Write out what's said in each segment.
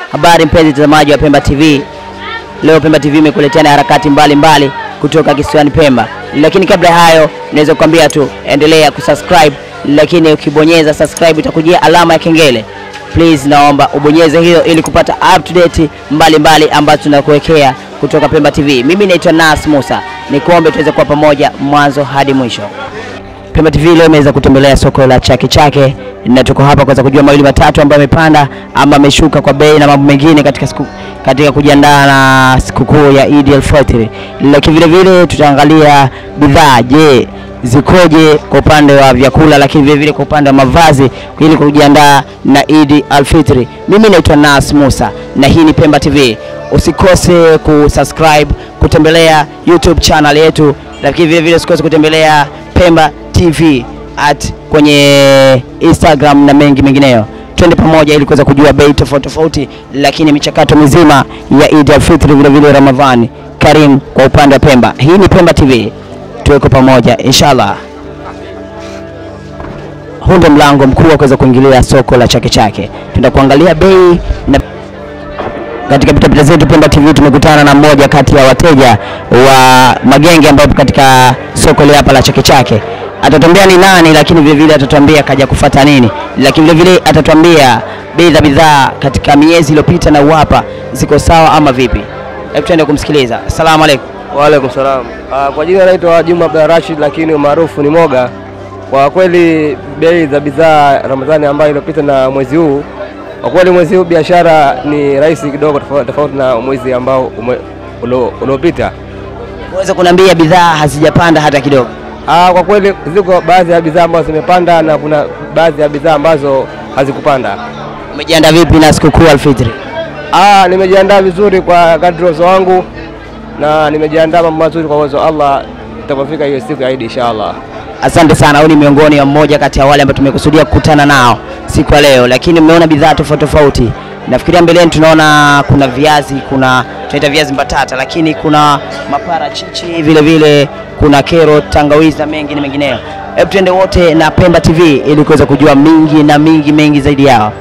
Habari mpenzi mtazamaji wa Pemba TV. Leo Pemba TV imekuletea na harakati mbalimbali mbali kutoka kisiwani Pemba, lakini kabla ya hayo naweza kukwambia tu endelea kusubscribe, lakini ukibonyeza subscribe itakujia alama ya kengele. Please naomba ubonyeze hiyo ili kupata update mbalimbali ambazo tunakuwekea kutoka Pemba TV. Mimi naitwa Nas Musa, nikuombe tuweze kuwa pamoja mwanzo hadi mwisho. Pemba TV leo imeweza kutembelea soko la Chake Chake na tuko hapa kuweza kujua mawili matatu ambayo yamepanda ama ameshuka kwa bei na mambo mengine katika siku, katika kujiandaa na sikukuu ya Eid al-Fitr. Lakini vile vile tutaangalia bidhaa, je, zikoje kwa upande wa vyakula, lakini vile vile kwa upande wa mavazi ili kujiandaa na Eid al-Fitr. Mimi naitwa Nas Musa na hii ni Pemba TV. Usikose kusubscribe, kutembelea YouTube channel yetu, lakini vile vile usikose kutembelea Pemba TV at kwenye Instagram na mengi mengineyo. Twende pamoja ili kuweza kujua bei tofauti tofauti, lakini michakato mizima ya Eid al-Fitr vile vile Ramadhani Karim kwa upande wa Pemba. Hii ni Pemba TV, tuweko pamoja inshallah. Huu ndio mlango mkuu wa kuweza kuingilia soko la Chake Chake. Tuenda kuangalia bei na katika pitapita zetu Pemba TV tumekutana na mmoja kati ya wateja wa magenge ambao katika soko ile hapa la Chake Chake. Atatuambia ni nani, lakini vile vile atatuambia kaja kufata nini, lakini vile vile atatuambia bei za bidhaa katika miezi iliyopita na uwapa ziko sawa ama vipi. Hebu tuende kumsikiliza. Asalamu alaykum. Waalaikum salam. Ah, Kwa jina naitwa Juma Abdul Rashid, lakini maarufu ni Moga. Kwa kweli bei za bidhaa Ramadhani ambayo iliyopita na mwezi huu, kwa kweli mwezi huu biashara ni rahisi kidogo, tofauti tofauti na mwezi ambao ume- ulo- uliopita. Uweze kuniambia bidhaa hazijapanda hata kidogo. Ah, Kwa kweli ziko baadhi ya bidhaa ambazo zimepanda na kuna baadhi ya bidhaa ambazo hazikupanda. Umejiandaa vipi na sikukuu Alfitri? Ah, nimejiandaa vizuri kwa kadri uwezo wangu na nimejiandaa mambo mazuri kwa uwezo wa Allah itakapofika hiyo siku ya Eid inshallah. Asante sana. Huyu ni miongoni wa mmoja kati ya wale ambao tumekusudia kukutana nao siku ya leo, lakini mmeona bidhaa tofauti tofauti. Nafikiria mbeleni tunaona kuna viazi, kuna tunaita viazi mbatata, lakini kuna maparachichi vile vile, kuna kero, tangawizi na mengi na mengineyo. Hebu tuende wote na Pemba TV ili kuweza kujua mingi na mingi mengi zaidi yao.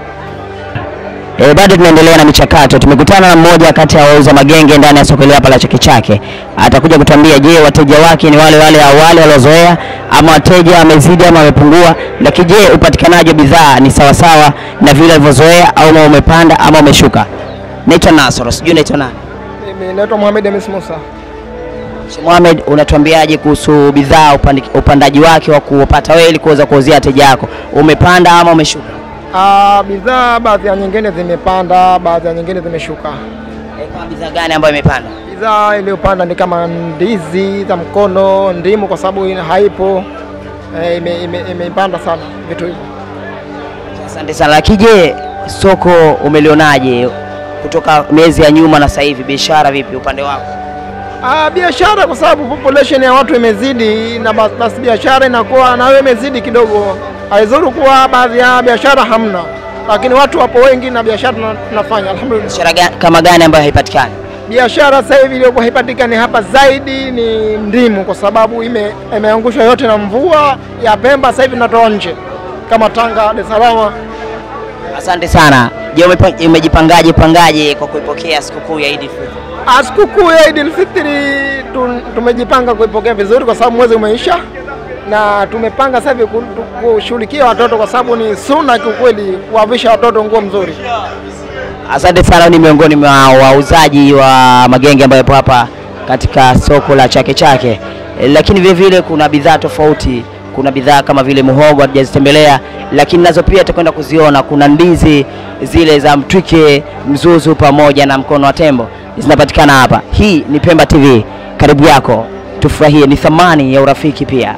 E, bado tunaendelea na michakato. Tumekutana na mmoja kati ya wauza magenge ndani ya soko hili hapa la Chake Chake. Atakuja kutuambia, je, wateja wake ni wale wale awali waliozoea ama wateja wamezidi ama wamepungua, lakini je, upatikanaji wa bidhaa ni sawasawa na vile walivyozoea au ama umepanda ama umeshuka? Naitwa Nasoro, sijui naitwa nani? Mimi naitwa Mohamed Hamis Musa. Sheikh Mohamed, unatuambiaje kuhusu bidhaa upandi, upandaji wake wa kupata wewe ili kuweza kuuzia wateja wako, umepanda ama umeshuka? Ah, bidhaa baadhi ya nyingine zimepanda, baadhi ya nyingine zimeshuka. E, kama bidhaa gani ambayo imepanda? Bidhaa iliyopanda ni kama ndizi za mkono, ndimu kwa sababu ina- haipo eh, ime- ime- imepanda sana vitu hivyo. Asante sana. Lakini je, soko umelionaje kutoka miezi ya nyuma na sasa hivi, biashara vipi upande wako? Ah, biashara kwa sababu population ya watu imezidi na bas- basi biashara inakuwa nayo imezidi kidogo. Haizuru kuwa baadhi ya biashara hamna, lakini watu wapo wengi na biashara tuna- tunafanya alhamdulillah. Biashara ga- kama gani ambayo haipatikani? Biashara sasa hivi iliyokuwa haipatikani hapa zaidi ni ndimu, kwa sababu ime, imeangushwa yote na mvua ya Pemba. Sasa hivi tunatoa nje kama Tanga, Dar es Salaam. Asante sana. Je, umepa- umejipangaje pangaje kwa kuipokea sikukuu ya Eid al-Fitr? Ah, Sikukuu ya Eid al-Fitr tu- tumejipanga kuipokea vizuri, kwa sababu mwezi umeisha na tumepanga sasa hivi ku- tu- kushughulikia watoto, kwa sababu ni sunna kiukweli kuwavisha watoto nguo mzuri. Asante sana. Ni miongoni mwa wauzaji wa magenge ambayo yapo hapa katika soko la Chake Chake, E, lakini vile vile kuna bidhaa tofauti. Kuna bidhaa kama vile muhogo hatujazitembelea, lakini nazo pia tutakwenda kuziona. Kuna ndizi zile za mtwike, mzuzu pamoja na mkono wa tembo zinapatikana hapa. Hii ni Pemba TV, karibu yako, tufurahie. Ni thamani ya urafiki pia.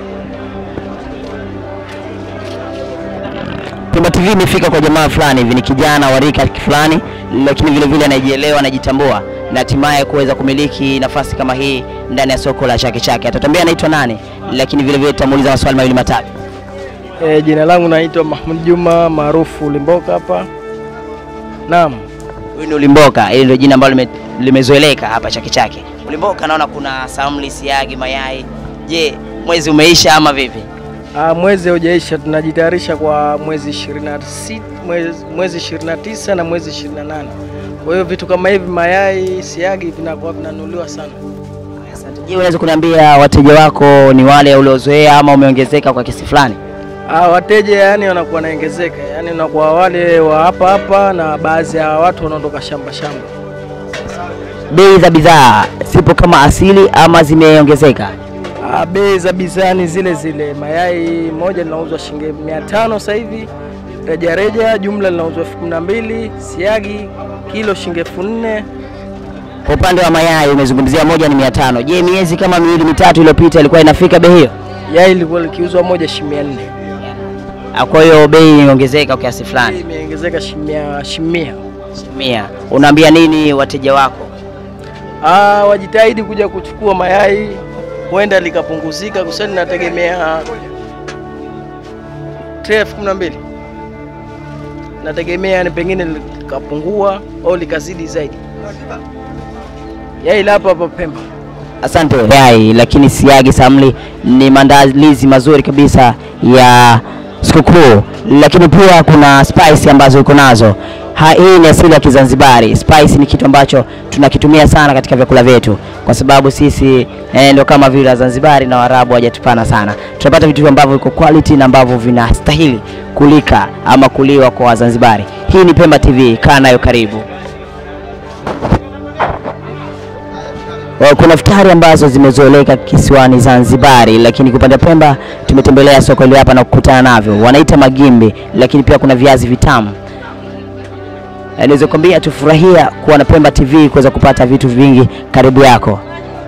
Pemba TV imefika kwa jamaa fulani hivi, ni kijana wa rika fulani, lakini vile vile anajielewa, anajitambua na hatimaye kuweza kumiliki nafasi kama hii ndani ya soko la Chake Chake. Atatambia anaitwa nani, lakini vile vile tutamuuliza maswali mawili matatu. E, jina langu naitwa Mahmud Juma maarufu Limboka hapa. Naam. Huyu ni Ulimboka, hili ndio jina ambalo lime, limezoeleka hapa Chake Chake. Ulimboka, naona kuna samli, siagi, mayai. Je, mwezi umeisha ama vipi? Ah, mwezi haujaisha, tunajitayarisha kwa mwezi 26, mwezi, mwezi 29 na mwezi 28. Kwa hiyo vitu kama hivi, mayai, siagi vinakuwa vinanunuliwa sana. Je, unaweza kuniambia wateja wako ni wale uliozoea ama umeongezeka kwa kiasi fulani? Ah, wateja yani wanakuwa naongezeka, yani unakuwa wale wa hapa hapa na baadhi ya watu wanaondoka shamba shamba. Bei za bidhaa zipo kama asili ama zimeongezeka? Ah, bei za bidhaa ni zile zile. Mayai moja linauzwa shilingi 500 sasa hivi rejareja, jumla linauzwa elfu kumi na mbili. Siagi kilo shilingi elfu nne. Kwa upande wa mayai umezungumzia moja ni mia tano. Je, miezi kama miwili mitatu iliyopita ilikuwa inafika bei hiyo? Yai lilikuwa likiuzwa moja shilingi mia nne. Ah, Kwa hiyo bei imeongezeka kwa kiasi Bei fulani. imeongezeka shilingi mia- shilingi mia. Mia. Unaambia nini wateja wako? Ah, wajitahidi kuja kuchukua mayai, huenda likapunguzika, kwa sababu nategemea tray elfu kumi na mbili nategemea ni pengine likapungua au likazidi zaidi. Yai la hapa hapa Pemba. Asante. Yai, lakini siagi samli ni maandalizi mazuri kabisa ya sikukuu, lakini pia kuna spice ambazo uko nazo. Ha, hii ni asili ya Kizanzibari. Spice ni kitu ambacho tunakitumia sana katika vyakula vyetu, kwa sababu sisi eh, ndio kama vile Wazanzibari na Waarabu hawajatupana sana. Tunapata vitu ambavyo viko quality na ambavyo vinastahili kulika ama kuliwa kwa Wazanzibari. Hii ni Pemba TV, kaa nayo karibu. Wa- Kuna futari ambazo zimezoeleka kisiwani Zanzibari, lakini kwa upande wa Pemba tumetembelea soko hili hapa na kukutana navyo, wanaita magimbi, lakini pia kuna viazi vitamu. Eh, Niweze kuambia tufurahia kuwa na Pemba TV kuweza kupata vitu vingi karibu yako.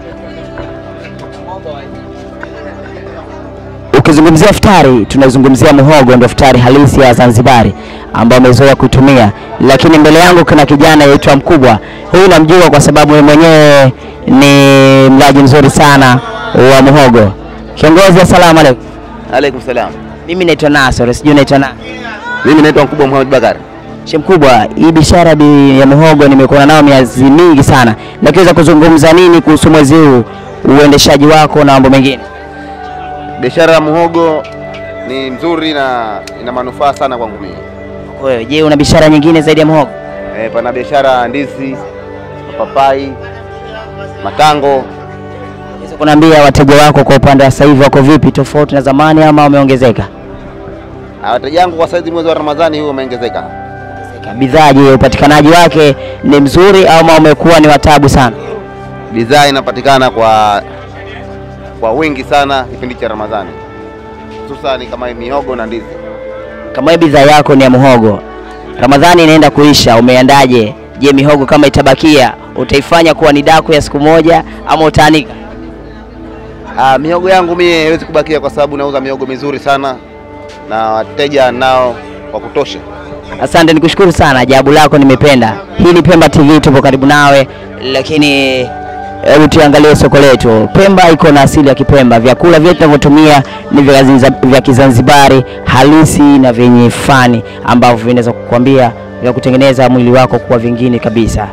Ukizungumzia futari tunazungumzia muhogo, ndio futari halisi ya Zanzibari ambao amezoea kuitumia, lakini mbele yangu kuna kijana yaitwa Mkubwa. Huyu namjua kwa sababu yeye mwenyewe ni mlaji mzuri sana wa muhogo. Kiongozi, asalamu alaykum. Alaikum salam. Mimi naitwa Nasor, sijui naitwa na Mimi naitwa Mkubwa Muhammad Bakar. Sheikh Mkubwa, hii biashara bi- ya muhogo nimekuwa nao miezi mingi sana, lakini weza kuzungumza nini kuhusu mwezi huu, uendeshaji wako na mambo mengine? Biashara ya muhogo ni mzuri na ina manufaa sana kwangu mimi. Wewe je, una biashara nyingine zaidi ya muhogo? E, pana biashara ya ndizi, mapapai, matango. Unaweza kuniambia wateja wako kwa upande wa sasa hivi wako vipi, tofauti na zamani ama wameongezeka? Na Wateja wangu kwa saizi mwezi wa Ramadhani huu umeongezeka. Bidhaa je, upatikanaji wake ni mzuri ama umekuwa ni watabu sana? Bidhaa inapatikana kwa kwa wingi sana kipindi cha Ramadhani, hususani kama mihogo na ndizi. Kama hii bidhaa yako ni ya muhogo, Ramadhani inaenda kuisha, umeandaje? Je, mihogo kama itabakia utaifanya kuwa ni daku ya siku moja ama utaanika? Ah, mihogo yangu mie haiwezi kubakia kwa sababu nauza mihogo mizuri sana na wateja nao wa kutosha. Asante, nikushukuru sana, jawabu lako nimependa. Hii ni Pemba TV, tupo karibu nawe, lakini hebu tuangalie soko letu. Pemba iko na asili ya Kipemba, vyakula vyetu tunavyotumia ni vya Zanzibar- vya Kizanzibari halisi na vyenye fani ambavyo vinaweza kukwambia vya kutengeneza mwili wako kuwa vingine kabisa.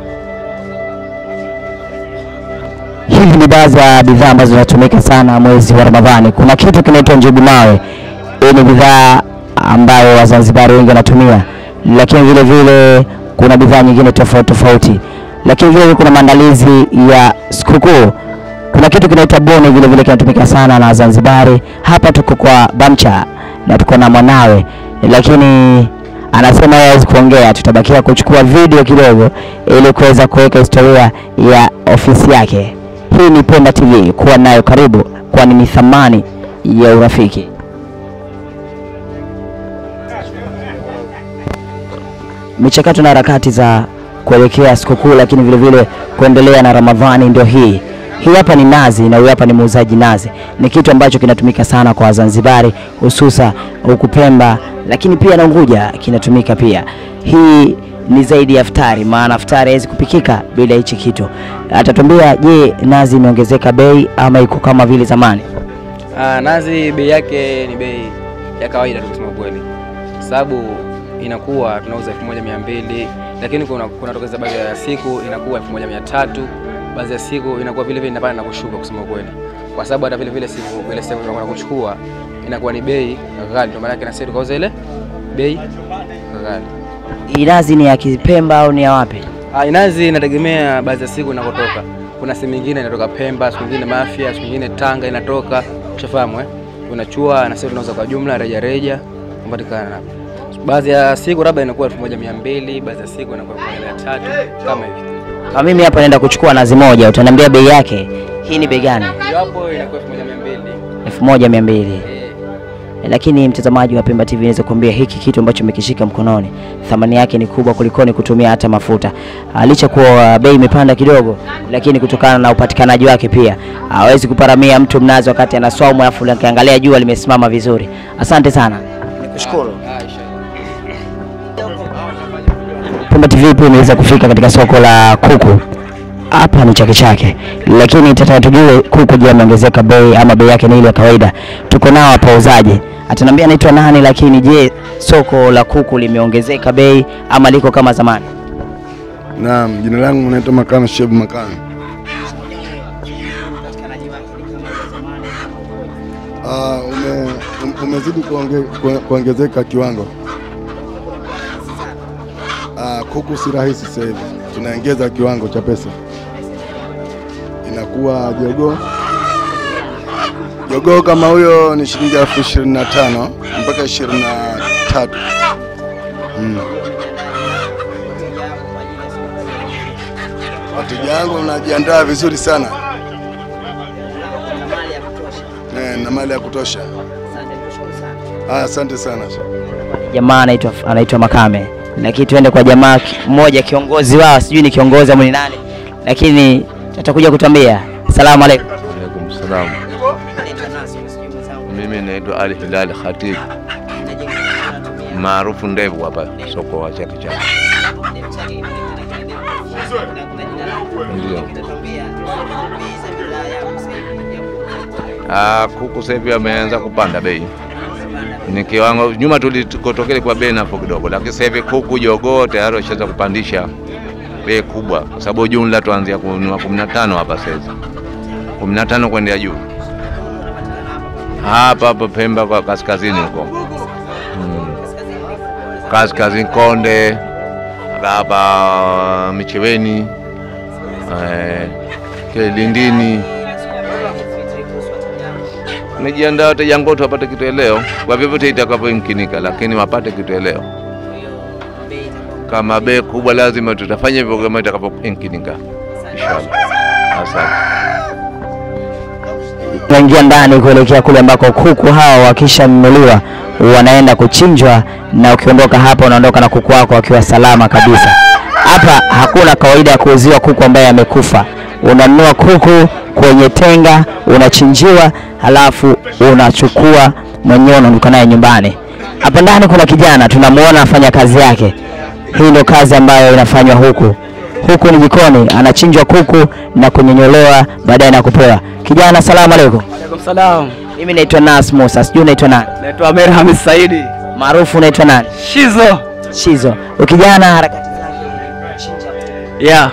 Hivi ni baadhi ya bidhaa ambazo zinatumika sana mwezi wa Ramadhani. Kuna kitu kinaitwa njugu mawe. Hii ni bidhaa ambayo Wazanzibari wengi wanatumia, lakini vile vile kuna bidhaa nyingine tofauti tofauti, lakini vile vile kuna maandalizi ya sikukuu. Kuna kitu kinaitwa bone, vile vile kinatumika sana na Wazanzibari. Hapa tuko kwa Bamcha na tuko na mwanawe, lakini anasema yeye hawezi kuongea, tutabakia kuchukua video kidogo ili kuweza kuweka historia ya ofisi yake. Hii ni Pemba TV, kuwa nayo karibu, kwani ni thamani ya urafiki. michakato na harakati za kuelekea sikukuu, lakini vile vile kuendelea na Ramadhani ndio hii. Hii hapa ni nazi na huyu hapa ni muuzaji nazi. Ni kitu ambacho kinatumika sana kwa Wazanzibari hususa huku Pemba, lakini pia na Unguja kinatumika pia. Hii ni zaidi ya futari, maana futari haiwezi kupikika bila hichi kitu. Atatuambia, je, nazi imeongezeka bei ama iko kama vile zamani? Ah, nazi bei yake ni bei ya kawaida tu kusema kweli, sababu inakuwa tunauza elfu moja mia mbili lakini kuna kunatokeza baadhi ya siku inakuwa elfu moja mia tatu baadhi ya siku inakuwa vile vile inapanda na kushuka kusema kweli, kwa sababu hata vile vile siku ile siku tunakwenda kuchukua inakuwa ni bei ghali, ndio maana yake na sisi tukauza ile bei ghali. Hii nazi ni ya Kipemba au ni ya wapi? Ah, inazi inategemea baadhi ya siku inakotoka. Kuna sehemu nyingine inatoka Pemba, siku nyingine Mafia, siku nyingine Tanga inatoka. Ushafahamu eh? Unachua na sisi tunauza kwa jumla reja reja kupatikana. Baadhi ya siku labda inakuwa 1200, baadhi ya siku inakuwa 1300 kama hivi. Kama mimi hapa naenda kuchukua nazi moja, utaniambia bei yake. Hii ni bei gani? Hiyo hapo inakuwa 1200. elfu moja mia mbili. Eh, Lakini mtazamaji wa Pemba TV naweza kuambia hiki kitu ambacho umekishika mkononi thamani yake ni kubwa kulikoni kutumia hata mafuta. Ah, Licha kuwa bei imepanda kidogo, lakini kutokana na upatikanaji wake pia hawezi kuparamia mtu mnazi wakati anaswaumu alafu akiangalia jua limesimama vizuri. Asante sana, nikushukuru. ah, inshallah. Pemba TV pia imeweza kufika katika soko la kuku. Hapa ni Chake Chake, lakini tataka tujue kuku je, ameongezeka bei ama bei yake ni ile ya kawaida? Tuko nao hapa wauzaji, ataniambia anaitwa nani, lakini je, soko la kuku limeongezeka bei ama liko kama zamani? Naam, jina langu naitwa Makano Shebu Makano. Ah, ume, um- umezidi kuonge, kue- kuongezeka kiwango. Ah, kuku si rahisi sasa hivi, tunaongeza kiwango cha pesa, inakuwa jogoo jogoo kama huyo ni shilingi elfu ishirini na tano mpaka ishirini na tatu mm. Wateja wangu najiandaa vizuri sana eh, na mali ya kutosha. Ah, asante sana. Jamaa anaitwa anaitwa Makame, lakini tuende kwa jamaa ki- mmoja kiongozi wao, sijui ni kiongozi ama ni nani, lakini atakuja kutuambia. Salamu alaikum. Alaikum salam. Mimi naitwa Ali Hilal Khatib maarufu ndevu hapa soko wa Chake Chake. Ndio. Ah, kuku sasa hivi ameanza kupanda bei. Ni kiwango nyuma tulikotokea kwa bei nafuu kidogo, lakini sasa hivi kuku jogoo tayari washaanza kupandisha bei kubwa, kwa sababu jumla tuanzia kununua 15 hapa sasa hivi. 15 kwenda juu hapa hapa Pemba kwa kaskazini huko mm. kaskazini Konde hapa Micheweni eh, Kilindini Nijiandaa wateja wangu wote wapate kitueleo kwa vyovyote itakavyoimkinika, lakini wapate kitueleo. Kama bei kubwa, lazima tutafanya hivyo kama itakavyoimkinika, inshallah. Asante. tunaingia ndani kuelekea kule ambako kuku hawa wakishanunuliwa wanaenda kuchinjwa, na ukiondoka hapa unaondoka na kuku wako wakiwa salama kabisa. Hapa hakuna kawaida ya kuuziwa kuku ambaye amekufa. Unanunua kuku kwenye tenga, unachinjiwa, halafu unachukua mwenyewe unaondoka naye nyumbani. Hapa ndani kuna kijana tunamuona anafanya kazi yake. Hii ndio kazi ambayo inafanywa huku. Huku ni jikoni, anachinjwa kuku na kunyonyolewa, baadaye na kupewa. Kijana, salamu alaikum. Alaikum salam. Mimi naitwa Nas Musa, sijui unaitwa nani? Naitwa Amer Hamis Saidi. Maarufu unaitwa nani? Shizo. Shizo. Ukijana harakati Yeah.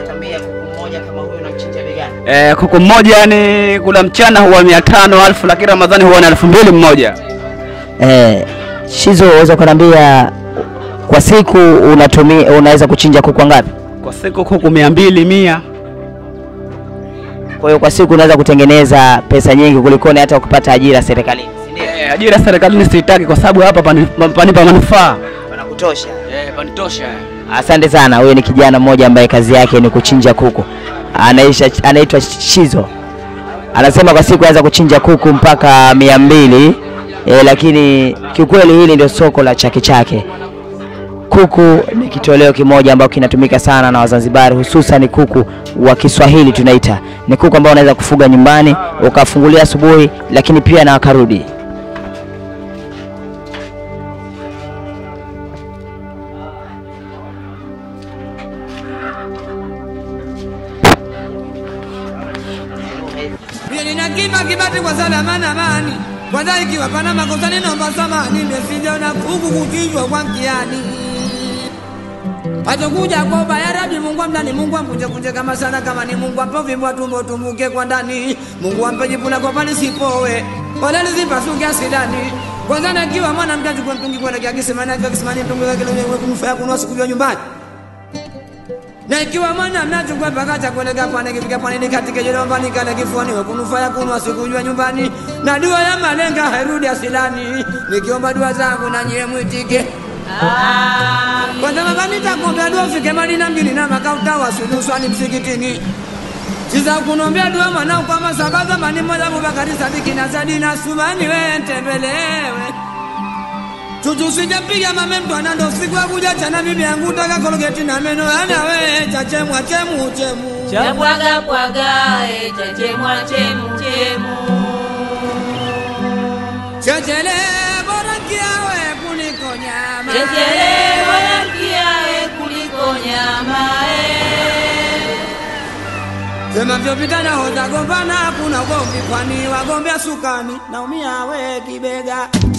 Eh, kuku mmoja ni kula mchana huwa mia tano alfu lakini Ramadhani huwa ni elfu mbili mmoja. Eh, Shizo, unaweza kuniambia kwa siku unatumia unaweza kuchinja kuku ngapi? Kwa siku kuku mia mbili mia. Kwa hiyo kwa siku unaweza kutengeneza pesa nyingi kulikoni hata ukipata ajira serikalini. Eh, ajira serikalini sitaki kwa sababu hapa pani- panipa manufaa. Panakutosha. Eh, panitosha. Asante sana. Huyo ni kijana mmoja ambaye kazi yake ni kuchinja kuku, anaisha anaitwa Shizo. Anasema kwa siku anaweza kuchinja kuku mpaka mia mbili e, lakini kiukweli hili ndio soko la Chake Chake. Kuku ni kitoleo kimoja ambacho kinatumika sana na Wazanzibari, hususan kuku wa Kiswahili tunaita. Ni kuku ambao unaweza kufuga nyumbani ukafungulia asubuhi, lakini pia na wakarudi. Mie nina kima kibati kwa salama na amani. Kwanza ikiwa pana makosa ninomba samani, nimesijaona kuku kuchinjwa kwa mkiani. Atakuja kwa ubaya rabi, Mungu amdani, Mungu ampunje punje kama sana, kama ni Mungu ampe vimbo tumbo tumbuke kwa ndani, Mungu ampe jipu na kwa pani sipowe. wala lizipasuke asidani kwanza nakiwa mwanamke achukua mtungi kuelekea kisimani akiwa kisimani mtungi wake lenye kunufaa kunua sikujua nyumbani na ikiwa mwanamke achukua mpaka cha kuelekea pwani kifika pwani nikatike jolomba nikale kifuani we kunufaa kunua sikujua nyumbani na dua ya malenga hairudi asidani nikiomba dua zangu na nyie mwitike kwanza baba nitakuombea dua ufike Madina mjini na makauta wasunuswani msikitini Siza kunombea dua mwanao kwa masaba zamani moja Abubakari Sadiki na Zadi na Sumani we ntembelewe Chuchu sijapiga mame mtu anando siku ya kuja chana bibi yangu taka kolgeti na meno ana we chachemwa chemu chemu Chabwaga bwaga e chechemwa chemu chemu Chechele bora kiawe kuliko nyama Chechele bora kiawe kuliko nyama Sema vyopita na hoza gombana kuna gombi kwani wagombea sukani naumia we kibega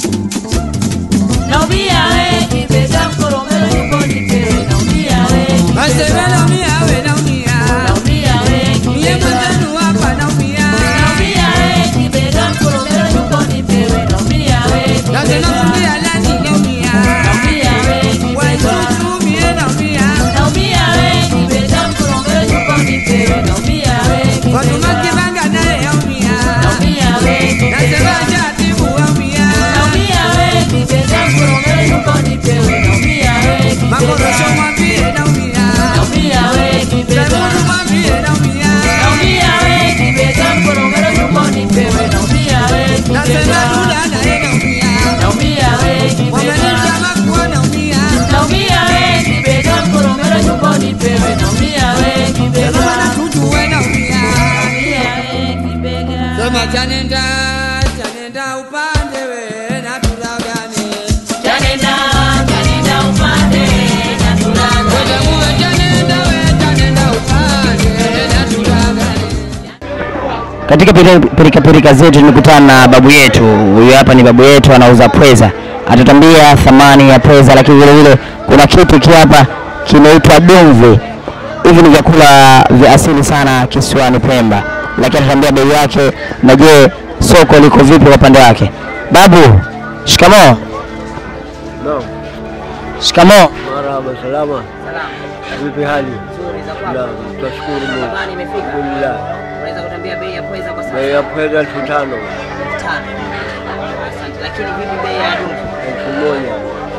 Naumia we kibega mkoromelo yuko nipewe Naumia we Aseme naumia we naumia Naumia we Mie mwenzenu hapa naumia Naumia we kibega mkoromelo yuko nipewe Naumia we Na tena kumbia nani naumia Naumia we Waitutu mie naumia Naumia we kibega mkoromelo yuko nipewe Naumia we Fatuma kibanga naye yaumia Naumia we Nasema jatibu waumia Naumia we kibega mkoromelo yuko nipewe Naumia we Makorosho mwambie naumia Naumia we kibega Saimudu mwambie naumia Naumia we kibega mkoromelo yuko nipewe Naumia we Nasema kibega duda naye naumia Naumia we kibega Wamenita makuwa naumia Naumia we kibega mkoromelo yuko nipewe Naumia we kibega Sema na tutu we naumia Naumia we kibega Sema chanenda chanenda upande we na turagane Chanenda chanenda upande na tulaga Wewe muwe chanenda we chanenda upande na turagane Katika pili- pirikapirika zetu tumekutana na babu yetu. Huyu hapa ni babu yetu, anauza pweza, atatambia thamani ya pweza, lakini vile vile kuna kitu hiki hapa kinaitwa dumvi. Hivi ni vyakula vya asili sana kisiwani Pemba, lakini atatambia bei yake na je, soko liko vipi kwa upande wake. Babu, shikamoo. Naam. Shikamoo. Marhaba, salama. Vipi hali? Naam, tunashukuru Mungu. Alhamdulillah. Unaweza kutambia bei ya pweza kwa Bei ya pweza elfu tano, Asante, lakini vipi bei ya dumvi? elfu moja.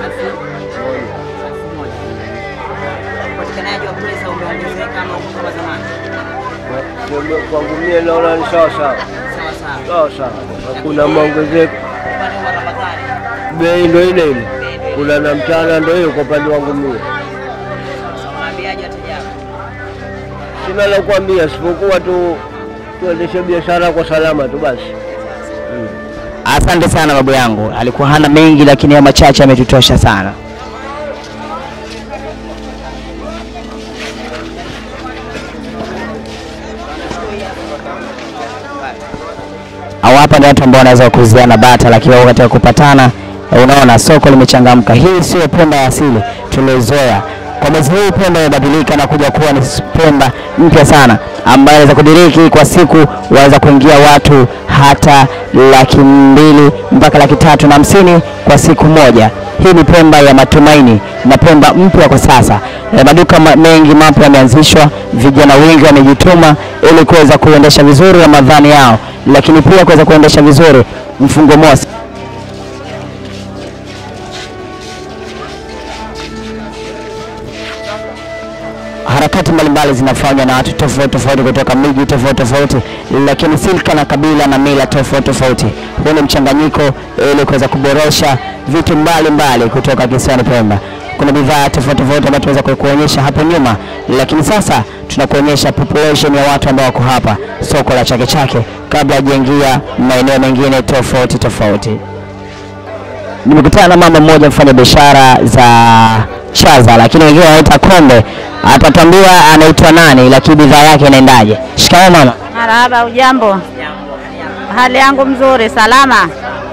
Upatikanaji wa pweza umeongezeka ama uko kama zamani? Kwa- Kwangu mie naona ni sawa sawa. Sawa sawa. Sawa sawa. Hakuna maongezeko. Upande wa Ramadhani Bei ndo ile ile. Kula na mchana ndo hiyo kwa upande wangu mie. unaambiaje wateja wako? Sina la kuambia isipokuwa tu tuendeshe biashara kwa salama tu basi. Asante sana babu yangu, alikuwa hana mengi, lakini ya machache ametutosha sana. Au hapa ni watu ambao wanaweza kuuziana bata, lakini wako katika kupatana. Unaona soko limechangamka. Hii sio Pemba ya asili tuliozoea. Kwa mwezi huu Pemba imebadilika na kuja kuwa ni Pemba mpya sana, ambayo inaweza kudiriki kwa siku, waweza kuingia watu hata laki mbili mpaka laki tatu na hamsini kwa siku moja. Hii ni Pemba ya matumaini na Pemba mpya kwa sasa. Eh, Maduka ma- mengi mapya yameanzishwa, vijana wengi wamejituma ili kuweza kuendesha vizuri Ramadhani yao, lakini pia kuweza kuendesha vizuri mfungo mosi. harakati mbalimbali zinafanywa na watu tofauti tofauti kutoka miji tofauti tofauti, lakini silka na kabila na mila tofauti tofauti. Huu ni mchanganyiko ili kuweza kuboresha vitu mbalimbali kutoka kisiwani Pemba. Kuna bidhaa tofauti tofauti ambazo tunaweza kuonyesha hapo nyuma, lakini sasa tunakuonyesha population ya watu ambao wako hapa soko la Chake Chake kabla hajaingia maeneo mengine tofauti tofauti. Nimekutana na mama mmoja mfanya biashara za chaza, lakini wengine wanaita kombe. Atatambua anaitwa nani, lakini bidhaa yake inaendaje. Shikamoo mama. Marahaba, ujambo? Hali yangu mzuri, salama.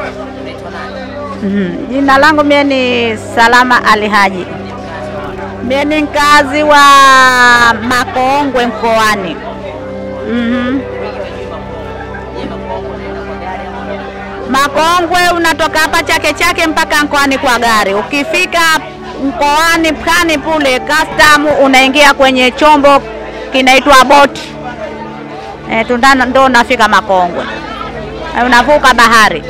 Mhm. Jina langu mie ni Salama Ali Haji. Mie ni mkazi wa Makongwe mkoani. Mhm. Makongwe unatoka hapa Chake Chake mpaka mkoani kwa gari. Ukifika mkoani Pwani pule custom, unaingia kwenye chombo kinaitwa boti e, tundana ndo unafika Makongwe e, unavuka bahari.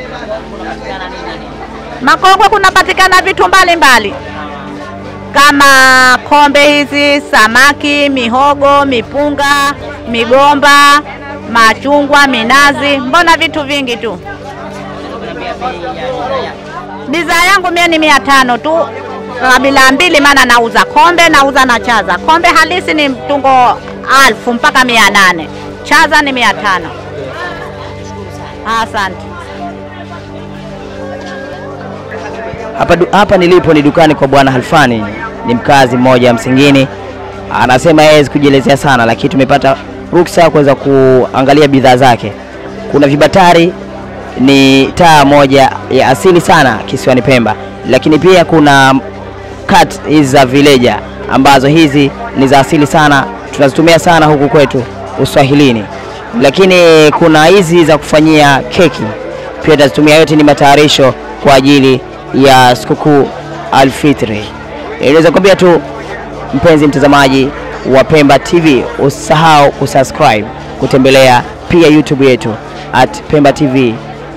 Makongwe kunapatikana vitu mbalimbali kama kombe hizi, samaki, mihogo, mipunga, migomba, machungwa, minazi, mbona vitu vingi tu. Bidhaa yangu mie ni mia tano tu kabila mbili, maana nauza kombe, nauza na chaza. Kombe halisi ni mtungo alfu mpaka mia nane chaza ni mia tano. Asante. Hapa, du- hapa nilipo ni dukani kwa bwana Halfani, ni mkazi mmoja wa Msingini. Anasema yeye hawezi kujielezea sana, lakini tumepata ruksa ya kuweza kuangalia bidhaa zake. Kuna vibatari, ni taa moja ya asili sana kisiwani Pemba, lakini pia kuna kat hizi za vileja ambazo hizi ni za asili sana, tunazitumia sana huku kwetu Uswahilini, lakini kuna hizi za kufanyia keki pia tunazitumia. Yote ni matayarisho kwa ajili ya sikukuu Alfitri. Inaweza kuambia tu mpenzi mtazamaji wa Pemba TV, usisahau kusubscribe, kutembelea pia YouTube yetu at Pemba TV.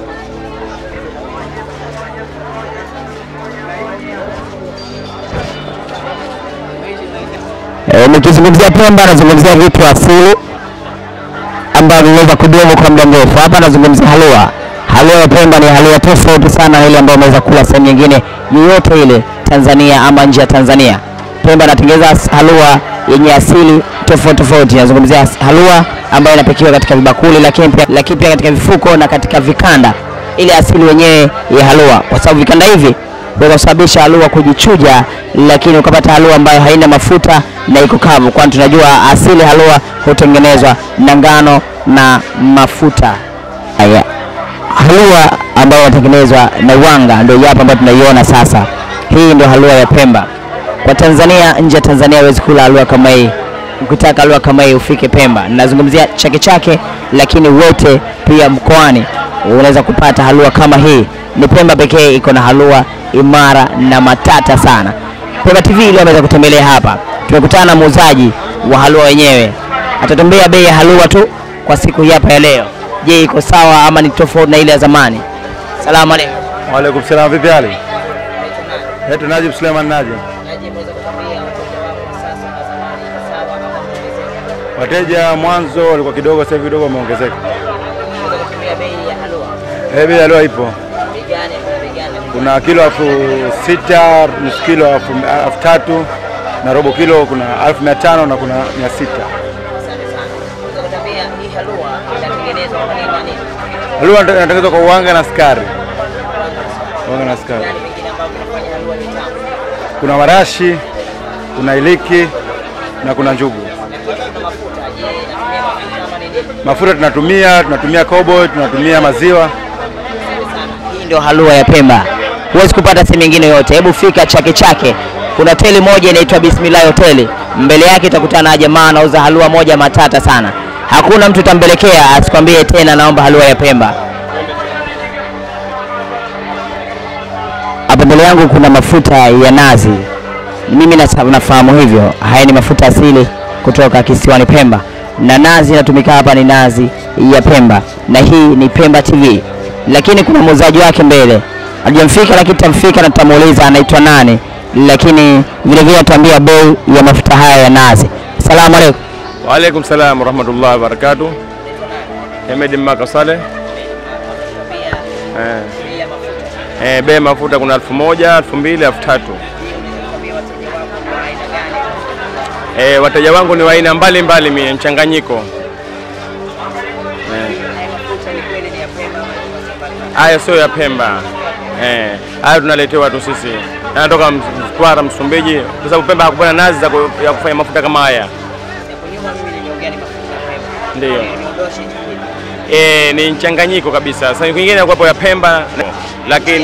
E, nikizungumzia Pemba nazungumzia vitu asili ambavyo vimeweza kudumu kwa muda mrefu. Hapa nazungumzia halua. Halua ya Pemba ni halua tofauti sana na ile ambayo unaweza kula sehemu nyingine yoyote ile Tanzania ama nje ya Tanzania. Pemba anatengeneza as- halua yenye asili tofauti tofauti. Nazungumzia as- halua ambayo inapikiwa katika vibakuli, lakini pia, lakini pia katika vifuko na katika vikanda, ile asili wenyewe ya halua, kwa sababu vikanda hivi huweza kusababisha halua kujichuja, lakini ukapata halua ambayo haina mafuta na iko kavu, kwani tunajua asili halua hutengenezwa na ngano na mafuta. Haya, halua ambayo inatengenezwa na wanga ndio hapa ambayo tunaiona sasa. Hii ndio halua ya Pemba. Kwa Tanzania, nje ya Tanzania huwezi kula halua kama hii. Ukitaka halua kama hii ufike Pemba. Nazungumzia Chake Chake, lakini wote pia mkoani unaweza kupata halua kama hii. Ni Pemba pekee iko na halua imara na matata sana. Pemba TV leo ameweza kutembelea hapa, tumekutana na muuzaji wa halua wenyewe, atatuambia bei ya halua tu kwa siku hii hapa ya leo. Je, iko sawa ama ni tofauti na ile ya zamani? Salamu alaikum. Waalaikum salam, vipi hali? Yetu Najib Suleiman Najib. Wateja mwanzo walikuwa kidogo, sasa hivi kidogo wameongezeka. Eh, bei ya leo ipo. Kuna kilo elfu sita, nusu kilo elfu elfu tatu na robo kilo kuna elfu mia tano na kuna mia sita. Halua inatengenezwa kwa uwanga na sukari. Uwanga na sukari. Kuna marashi, kuna iliki na kuna njugu. Mafuta tunatumia, tunatumia kobo, tunatumia maziwa. Hii ndio halua ya Pemba, huwezi kupata sehemu nyingine yote. Hebu fika Chake Chake, kuna hoteli moja inaitwa Bismillah Hoteli, mbele yake utakutana na jamaa anauza halua moja matata sana. Hakuna mtu utambelekea asikwambie tena naomba halua ya Pemba. Hapa mbele yangu kuna mafuta ya nazi, mimi nasa- nafahamu hivyo. Haya ni mafuta asili kutoka kisiwani Pemba, na nazi inatumika hapa ni nazi ya Pemba, na hii ni Pemba TV. Lakini kuna muuzaji wake mbele, hajamfika lakini tamfika na tutamuuliza anaitwa nani, lakini vile vile atuambia bei ya mafuta haya ya nazi. Asalamu alaikum. Waalaikum salam warahmatullahi wabarakatuh. Hemedi Mmaka Saleh. Eh. Eh, bei ya mafuta kuna elfu moja, elfu mbili, elfu tatu. Eh, wateja wangu ni wa aina mbalimbali mie mchanganyiko. Eh. Haya sio ya Pemba. Eh, haya tunaletewa tu sisi. Yanatoka Mtwara, Msumbiji, kwa sababu Pemba hakupata nazi za ku- ya kufanya mafuta kama haya. Ndio. Eh, ni mchanganyiko kabisa. Sasa kwingine inakuwepo ya Pemba lakini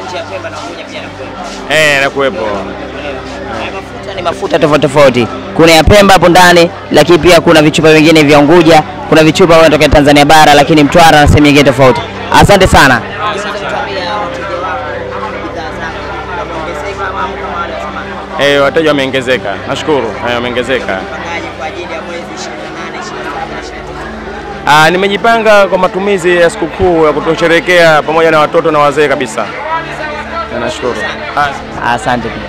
eh nakuwepo. ni mafuta tofauti tofauti. Kuna ya Pemba hapo ndani, lakini pia kuna vichupa vingine vya Unguja, kuna vichupa vinatokea Tanzania bara, lakini Mtwara na sehemu nyingine tofauti. Asante sana. Eh, wateja wameongezeka, nashukuru eh, wameongezeka. Ah, nimejipanga kwa matumizi ya sikukuu ya kutosherekea pamoja na watoto na wazee kabisa. Na Nashukuru. Ah, Asante pia.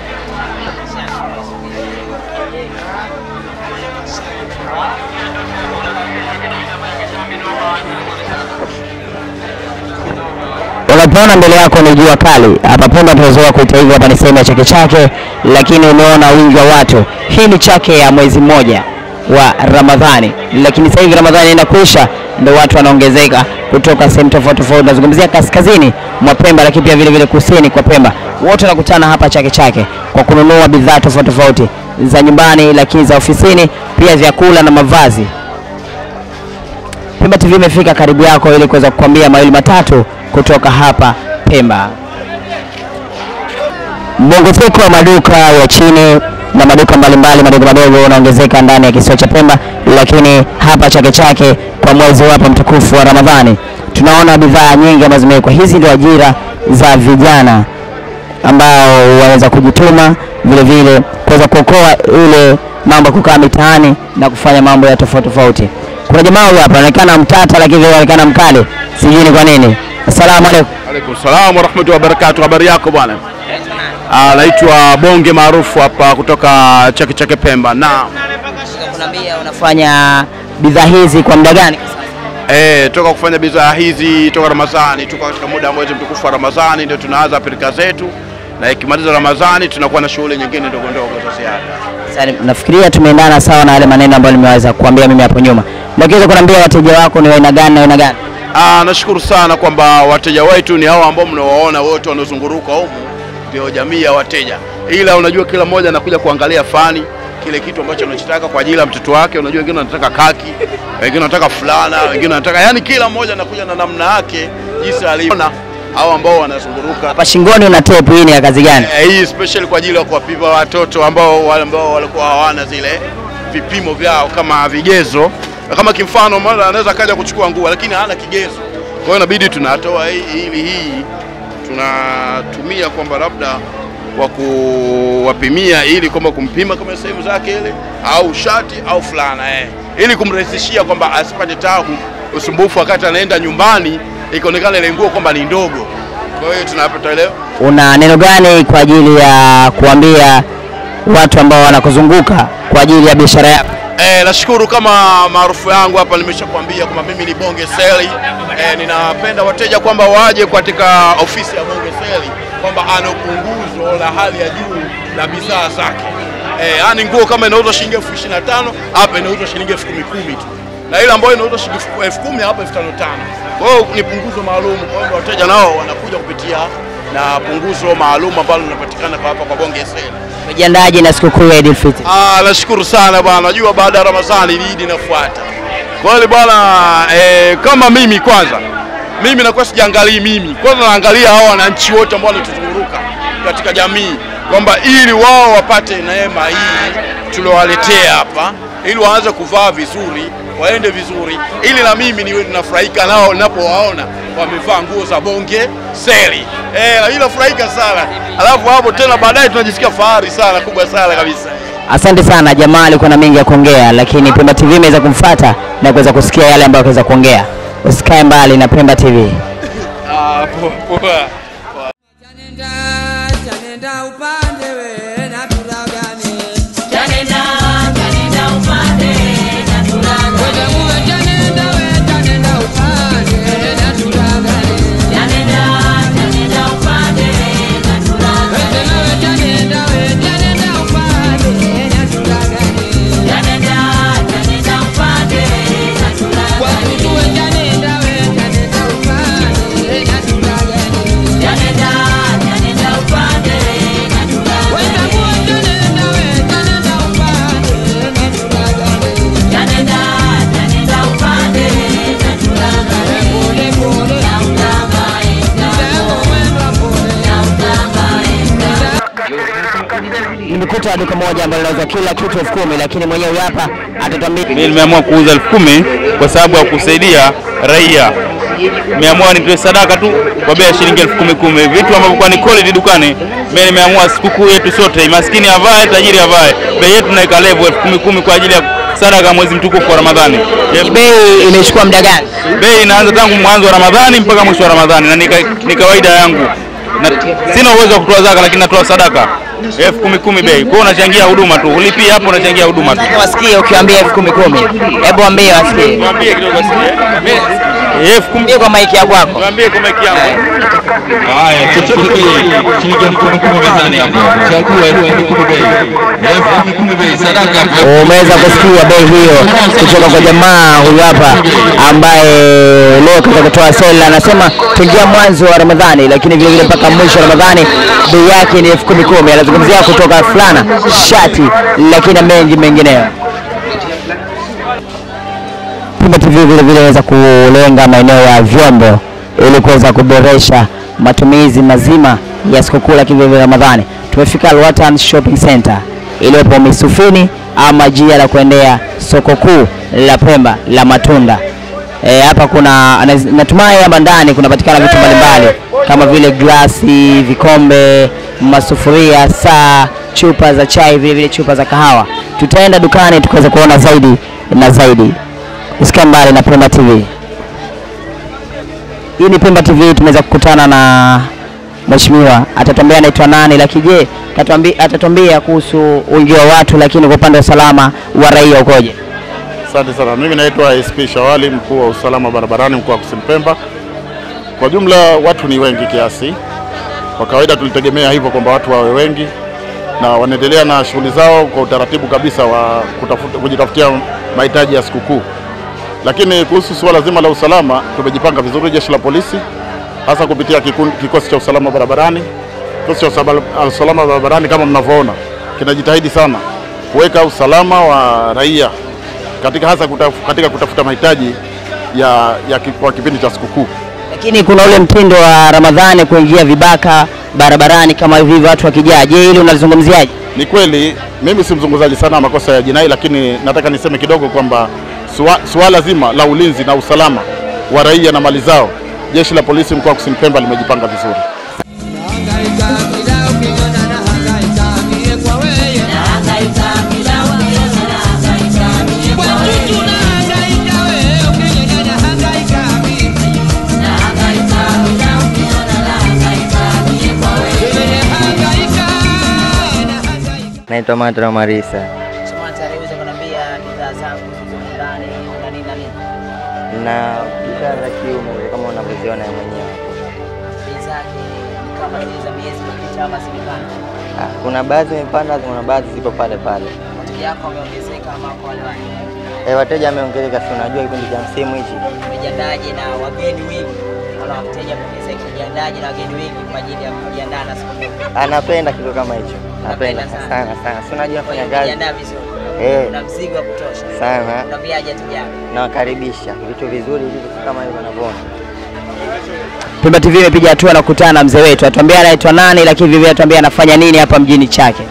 Unapoona mbele yako ni jua kali, hapa Pemba tumezoea kuita hivyo, hapa ni sehemu ya Chake Chake, lakini umeona wingi wa watu. Hii ni chake ya mwezi mmoja wa Ramadhani, lakini sasa hivi Ramadhani inakwisha, ndio watu wanaongezeka kutoka sehemu tofauti tofauti. Nazungumzia kaskazini mwa Pemba, lakini pia vile vile kusini kwa Pemba, wote wanakutana hapa Chake Chake kwa kununua bidhaa tofauti tofauti za nyumbani, lakini za ofisini, pia vyakula na mavazi. Pemba TV imefika karibu yako ili kuweza kukwambia mawili matatu kutoka hapa Pemba. Mongezeko wa maduka ya chini na maduka mbalimbali madogo madogo unaongezeka ndani ya kisiwa cha Pemba, lakini hapa Chake Chake kwa mwezi hapa mtukufu wa Ramadhani tunaona bidhaa nyingi ambazo zimewekwa. Hizi ndio ajira za vijana ambao wanaweza kujituma vile vile kuweza kuokoa ile mambo ya kukaa mitaani na kufanya mambo ya tofauti tofauti. Kuna jamaa huyu hapa anaonekana mtata, lakini anaonekana mkali, sijui ni kwa nini. Assalamu alaikum. Alaikum salam warahmatullahi wabarakatuh. Habari yako bwana? Ah, naitwa Bonge maarufu hapa kutoka Chake Chake Pemba. Na Unaniambia unafanya bidhaa hizi kwa muda gani? eh, toka kufanya bidhaa hizi toka Ramadhani, tuko katika muda wa mwezi mtukufu wa Ramadhani, ndio tunaanza pilika zetu, na ikimaliza Ramadhani tunakuwa na shughuli nyingine ndogo ndogo za ziada. Sasa nafikiria tumeendana sawa na yale maneno ambayo nimeweza kuambia mimi hapo nyuma. Unaweza kuniambia wateja wako ni wa aina gani na aina gani? Ah, nashukuru sana kwamba wateja wetu ni hao ambao mnawaona wote wanaozunguruka humu, ndio jamii ya wateja, ila unajua kila mmoja anakuja kuangalia fani kile kitu ambacho anachotaka kwa ajili ya mtoto wake. Unajua wengine wanataka kaki, wengine wanataka fulana, wengine wanataka yani, kila mmoja anakuja na namna yake jinsi alivyo. Hao ambao wanazunguruka Hapa shingoni una tape, hii ni ya kazi gani? Eh, hii special kwa ajili ya kuwapima watoto ambao wale ambao walikuwa hawana zile vipimo vyao kama vigezo. Kama kimfano, mara anaweza kaja kuchukua nguo lakini hana kigezo, kwa hiyo inabidi tunatoa hii ili hii tunatumia kwamba labda wa kuwapimia ili kwamba kumpima kama sehemu zake ile au shati au fulana eh, ili kumrahisishia kwamba asipate tabu usumbufu wakati anaenda nyumbani, ikaonekana ile nguo kwamba ni ndogo. Kwa hiyo tunapata leo Una neno gani kwa ajili ya kuambia watu ambao wanakuzunguka kwa ajili ya biashara yako? Eh, nashukuru kama maarufu yangu hapa nimeshakwambia kwamba mimi ni Bonge Seli. Eh, ninapenda wateja kwamba waje katika ofisi ya Bonge Seli kwamba ana punguzo la hali ya juu la bidhaa zake. Eh, yani nguo kama inauzwa shilingi elfu ishirini na tano hapa inauzwa shilingi elfu kumi kumi tu, na ile ambayo inauzwa shilingi elfu kumi hapa elfu tano tano. Kwa hiyo ni punguzo maalum, kwa hiyo wateja nao wanakuja kupitia na punguzo maalum ambalo linapatikana kwa hapa kwa Bonge Seli. Umejiandaje na sikukuu ya Eid al-Fitr? Ah, nashukuru sana bwana. Najua baada ya Ramadhani Eid inafuata. Kwa hiyo bwana eh, kama mimi kwanza mimi nakuwa sijaangalii mimi, kwanza naangalia hao wananchi wote ambao wanatuzunguruka katika jamii, kwamba ili wao wapate neema hii tuliowaletea hapa, ili waanze kuvaa vizuri, waende vizuri, ili na mimi niwe ninafurahika nao ninapowaona wamevaa nguo za Bonge Seli. Eh, na mimi nafurahika sana, alafu hapo tena baadaye tunajisikia fahari sana kubwa sana kabisa. Asante sana, jamaa alikuwa na mengi ya kuongea, lakini Pemba TV imeweza kumfuata na kuweza kusikia yale ambayo akaweza kuongea. Usikae mbali na Pemba TV. Ah, poa poa. Chanenda upande we na turagane. Chanenda, chanenda upande na turagane. Wewe muwe chanenda we chanenda upande na turagane. Chanenda, chanenda upande na turagane. Wewe muwe chanenda we chanenda upande na turagane. Chanenda, chanenda upande na turagane. Kwa kutuwe chanenda we chanenda upande na turagane. Chanenda, chanenda upande na turagane. Wewe muwe chanenda we chanenda upande na turagane. Chanenda, chanenda upande na turagane. Pole pole Na utangaika. Sema mwendo pole Na utangaika. Nimekuta duka moja ambalo linauza kila kitu elfu kumi lakini mwenyewe huyu hapa atatuambia Mimi nimeamua kuuza elfu kumi kwa sababu ya kusaidia raia nimeamua nitoe sadaka tu kwa bei ya shilingi elfu kumi kumi, vitu ambavyo kwa ni quality dukani. Mimi nimeamua sikukuu yetu sote, maskini avae, tajiri avae, bei yetu naika level elfu kumi kumi kwa ajili ya sadaka mwezi mtukufu wa Ramadhani. Bei imechukua muda gani? Bei inaanza tangu mwanzo wa Ramadhani mpaka mwisho wa Ramadhani na ni ka- ni kawaida yangu na sina uwezo wa kutoa zaka, lakini natoa sadaka elfu kumi kumi bei. Kwa hiyo unachangia huduma tu, ulipia hapo, unachangia huduma tu. Wasikie ukiwaambia elfu kumi kumi, hebu waambie wasikie. Mwambie kidogo asikie. Elfu kumi kwa maiki ya kwako. Mwambie kwa maiki yangu. Haya, chochote kile shilingi elfu kumi kumi mezani hapo. Chagua elfu kumi kumi bei. Elfu kumi kumi bei sadaka. Umeweza kusikia bei hiyo kutoka kwa jamaa huyu hapa ambaye leo katika kutoa sela anasema tangia mwanzo wa Ramadhani, lakini vile vile mpaka mwisho wa Ramadhani bei yake ni elfu kumi kumi. Anazungumzia kutoka fulana, shati, lakini na mengi mengineyo. Pimba TV vile vile inaweza kulenga maeneo ya vyombo ili kuweza kuboresha matumizi mazima ya sikukuu la vile vile Ramadhani. Tumefika Alwatan Shopping Center iliyopo Misufini ama jia la kuendea soko kuu la Pemba la matunda. E, hapa kuna anaz- natumai hapa ndani kunapatikana vitu mbalimbali kama vile glasi, vikombe, masufuria, saa, chupa za chai, vile vile chupa za kahawa. Tutaenda dukani tukaweza kuona zaidi na zaidi. Usikae mbali na Pemba TV. Hii ni Pemba TV, tumeweza kukutana na mheshimiwa, atatuambia anaitwa nani, lakini je, atatuambia atatuambia kuhusu wingi wa watu, lakini kwa upande wa usalama wa raia ukoje? Asante sana. Mimi naitwa SP Shawali, mkuu wa usalama barabarani mkoa wa Kusini Pemba. Kwa jumla watu ni wengi kiasi. Kwa kawaida tulitegemea hivyo kwamba watu wawe wengi na wanaendelea na shughuli zao kwa utaratibu kabisa wa kutafuta, kujitafutia mahitaji ya sikukuu. Lakini kuhusu suala zima la usalama, tumejipanga vizuri, jeshi la polisi hasa kupitia kikundi, kikosi cha usalama barabarani. Kikosi cha usaba- usalama barabarani kama mnavyoona kinajitahidi sana kuweka usalama wa raia katika hasa kutaf, katika kutafuta mahitaji ya, ya ki- kwa kipindi cha sikukuu. Lakini kuna ule mtindo wa Ramadhani kuingia vibaka barabarani kama hivi watu wakijaa. Je, hili unalizungumziaje? Ni kweli mimi si mzungumzaji sana wa makosa ya jinai, lakini nataka niseme kidogo kwamba sua- suala zima la ulinzi na usalama wa raia na mali zao, jeshi la polisi mkoa wa Kusini Pemba limejipanga vizuri. Naitwa Matra Marisa Samantha aliweza kuniambia bidhaa zangu zilizo ndani na nini na nini. na bidhaa za kiume kama unavyoziona mwenyewe. Bei zake ni kama zile za miezi iliyopita ama zimepanda. Ah, Kuna baadhi zimepanda, kuna baadhi zipo pale pale. Wateja wako wameongezeka ama kwa wale wale. Eh, wateja wameongezeka, si unajua kipindi cha msimu hichi. Umejiandaje na wageni wengi? Naona wateja wameongezeka, umejiandaje na wageni wengi kwa ajili ya kujiandaa na sikukuu? Anapenda kitu kama hicho, napenda Napenda sana sana. Si unajua nafanya kazi Umejiandaa vizuri. Eh. Una mzigo wa kutosha. sana, Unaambiaje wateja wako? nawakaribisha vitu vizuri hivi kama hivyo unavyoona. Pemba TV imepiga hatua na kukutana na mzee wetu, atuambia anaitwa nani, lakini vile vile atuambia anafanya nini hapa mjini Chake.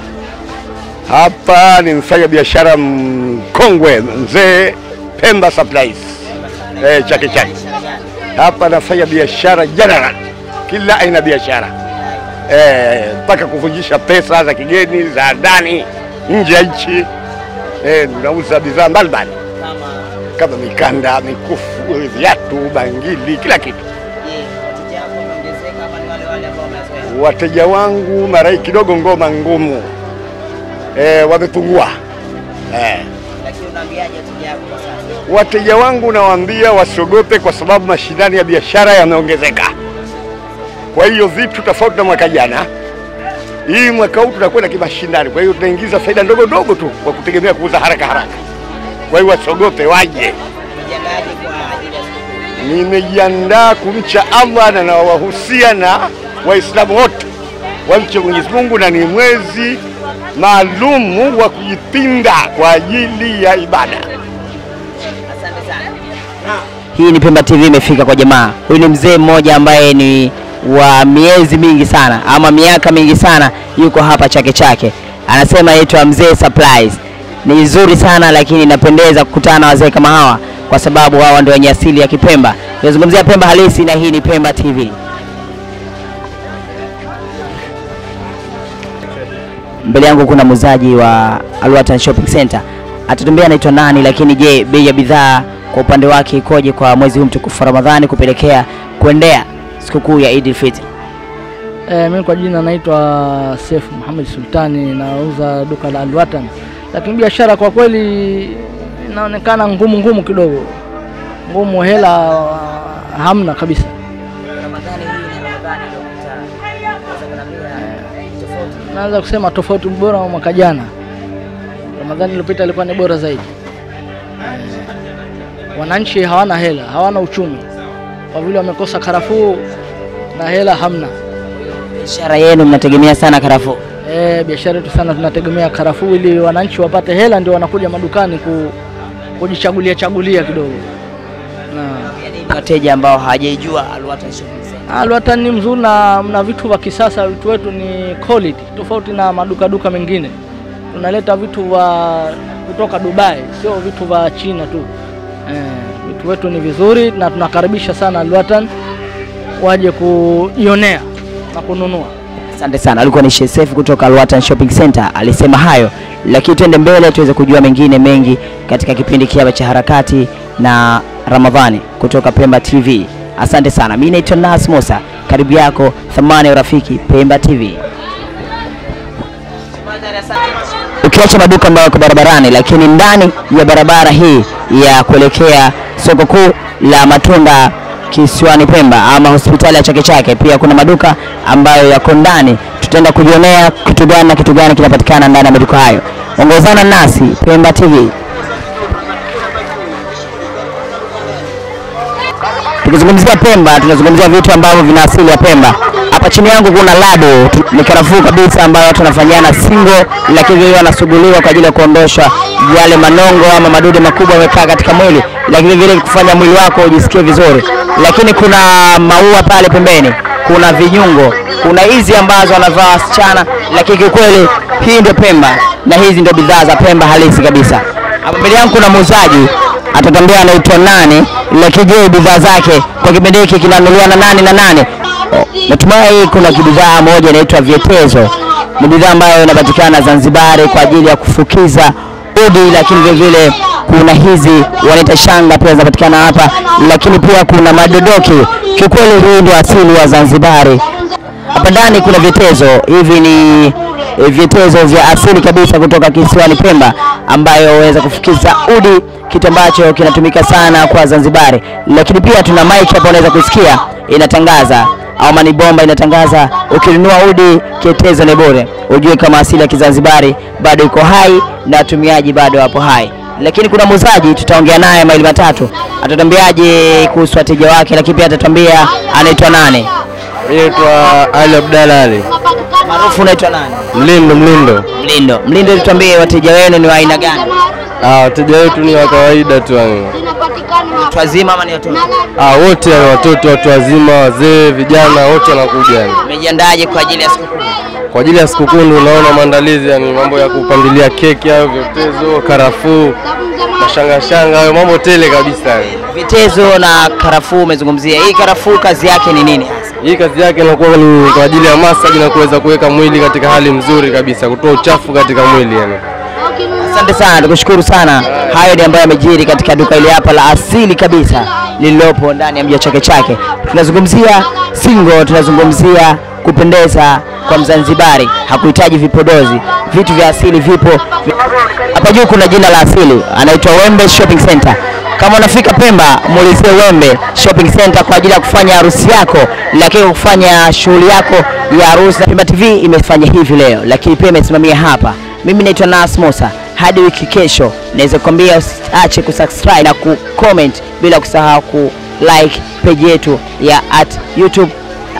Hapa ni mfanya biashara mkongwe mzee Pemba Supplies eh, Chake Chake. Hapa nafanya biashara general, kila aina ya biashara eh, mpaka kuvunjisha pesa za kigeni za ndani nje ya nchi eh, tunauza bidhaa mbalimbali kama mikanda, mikufu, viatu, bangili, kila kitu. Je, wateja wako wameongezeka ama ni wale wale ambao wamezoea? Wateja wangu mara hii kidogo ngoma ngumu eh, wamepungua eh. Lakini unaambiaje wateja wako kwa sasa? Wateja wangu nawaambia wasiogope, kwa sababu mashindano ya biashara yameongezeka. Kwa hiyo vitu tofauti na mwaka jana, hii mwaka huu tunakwenda kimashindano. Kwa hiyo tunaingiza faida ndogo ndogo tu kwa kutegemea kuuza haraka haraka. Kwa hiyo wasiogope, waje. Umejiandaje kwa ajili ya sikukuu? Nimejiandaa kumcha Allah na nawahusia na Waislamu wote wamche Mwenyezi Mungu, na ni mwezi maalumu wa kujipinda kwa ajili ya ibada. Asante sana. Hii ni Pemba TV imefika kwa jamaa. Huyu ni mzee mmoja ambaye ni wa miezi mingi sana ama miaka mingi sana, yuko hapa Chake Chake, anasema anaitwa Mzee Supplies. Ni nzuri sana lakini inapendeza kukutana na wazee kama hawa kwa sababu hawa ndio wenye asili ya Kipemba. Tunazungumzia Pemba halisi na hii ni Pemba TV. Mbele yangu kuna muuzaji wa Alwatan Shopping Center, atatuambia anaitwa nani, lakini je, bei ya bidhaa kwa upande wake ikoje kwa mwezi huu mtukufu wa Ramadhani kupelekea kuendea sikukuu ya Eid al-Fitr? E, mimi kwa jina naitwa Seif Muhammad Sultani, nauza duka la Alwatan, lakini biashara kwa kweli inaonekana ngumu ngumu kidogo, ngumu, hela hamna kabisa. Naweza kusema tofauti bora wa mwaka jana. Ramadhani iliyopita ilikuwa ni bora zaidi. Eh, Wananchi hawana hela, hawana uchumi kwa vile wamekosa karafuu na hela hamna. Biashara yenu mnategemea sana karafuu? Eh, biashara yetu sana tunategemea karafuu ili wananchi wapate hela, ndio wanakuja madukani ku, kujichagulia chagulia kidogo. Na Wateja ambao hawajaijua Alwatan Shopping Center. Alwatan ni mzuri na mna vitu vya kisasa. Vitu wetu ni quality tofauti na maduka duka mengine. Tunaleta vitu vya kutoka Dubai, sio vitu vya China tu. Eh, vitu wetu ni vizuri na tunakaribisha sana Alwatan waje kujionea na kununua. Asante sana. Alikuwa ni Sheikh Seif kutoka Alwatan Shopping Center, alisema hayo, lakini twende mbele tuweze kujua mengine mengi katika kipindi kiaba cha harakati na Ramadhani kutoka Pemba TV. Asante sana. Mimi naitwa Nas Musa, karibu yako thamani ya urafiki Pemba TV. Ukiacha maduka ambayo yako barabarani, lakini ndani ya barabara hii ya kuelekea soko kuu la matunda kisiwani Pemba ama hospitali ya Chake Chake, pia kuna maduka ambayo yako ndani. Tutaenda kujionea kitu gani na kitu gani kinapatikana ndani ya maduka hayo. Ongozana nasi Pemba TV. Tukizungumzia Pemba, tunazungumzia vitu ambavyo vina asili ya Pemba. Hapa chini yangu kuna lado, tu- ni karafuu kabisa ambayo watu wanafanyiana singo, lakini vile wanasuguliwa kwa ajili ya kuondosha yale manongo ama madudu makubwa yamekaa katika mwili, lakini vile kufanya mwili wako ujisikie vizuri. Lakini kuna maua pale pembeni, kuna vinyungo, kuna hizi ambazo wanavaa wasichana, lakini kiukweli hii ndio Pemba na hizi ndio bidhaa za Pemba halisi kabisa. Hapa mbele yangu kuna muuzaji atatambia anaitwa nani, lakini je, bidhaa zake kwa kipindi hiki kinanunuliwa na nani na nani? Oh, Natumai kuna kibidhaa moja inaitwa vyetezo. Ni bidhaa ambayo inapatikana Zanzibari kwa ajili ya kufukiza udi, lakini vile vile kuna hizi wanaita shanga pia zinapatikana hapa, lakini pia kuna madodoki. Kiukweli hii ndio asili ya Zanzibari. Hapa ndani kuna vyetezo, hivi ni eh, vyetezo vya asili kabisa kutoka kisiwani Pemba, ambayo waweza kufukiza udi, kitu ambacho kinatumika sana kwa Zanzibari. Lakini pia tuna mic hapa, unaweza kusikia inatangaza au mani bomba inatangaza, ukinunua udi kietezo ni bure. Ujue kama asili ya Kizanzibari bado iko hai na watumiaji bado wapo hai. Lakini kuna muuzaji tutaongea naye maili matatu, atatuambiaje kuhusu wateja wake, lakini pia atatuambia anaitwa nani. Mimi naitwa Ali Abdalla Ali. Maarufu unaitwa nani? Mlindo Mlindo. Mlindo. Mlindo, tuambie wateja wenu ni wa aina gani? Ah, wateja wetu ni wa kawaida tu yani. Watu wazima ama ni watoto? Ah, wote yani watoto, watu wazima, wazee, vijana wote wanakuja yani. Umejiandaje kwa ajili ya sikukuu? Kwa ajili ya sikukuu ndio unaona maandalizi yani mambo ya kupandilia keki hayo, vyotezo, karafuu, mashanga shanga hayo mambo tele kabisa yani. Vitezo na karafuu umezungumzia. Hii karafuu kazi yake ni nini hasa? Hii kazi yake inakuwa ni kwa ajili ya massage na kuweza kuweka mwili katika hali nzuri kabisa, kutoa uchafu katika mwili yani. Asante sana, tukushukuru sana. Hayo ni ambayo yamejiri katika duka hili hapa la asili kabisa lililopo ndani ya mji wa Chake Chake. Tunazungumzia singo, tunazungumzia kupendeza kwa Mzanzibari, hakuhitaji vipodozi, vitu vya asili vipo hapa juu. Kuna jina la asili, anaitwa Wembe Shopping Center. Kama unafika Pemba, muulizie Wembe Shopping Center kwa ajili ya kufanya harusi yako, lakini kufanya shughuli yako ya harusi. Na Pemba TV imefanya hivi leo, lakini pia imesimamia hapa. Mimi naitwa Nas Musa. Hadi wiki kesho, naweza kukwambia usiache kusubscribe na kucomment, bila kusahau ku like page yetu ya at YouTube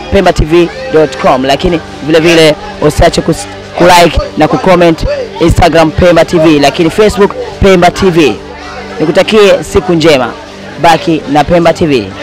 pembatv.com, lakini vile vile usiache kus- kulike na kucomment Instagram Pemba TV, lakini Facebook Pemba TV. Nikutakie siku njema, baki na Pemba TV.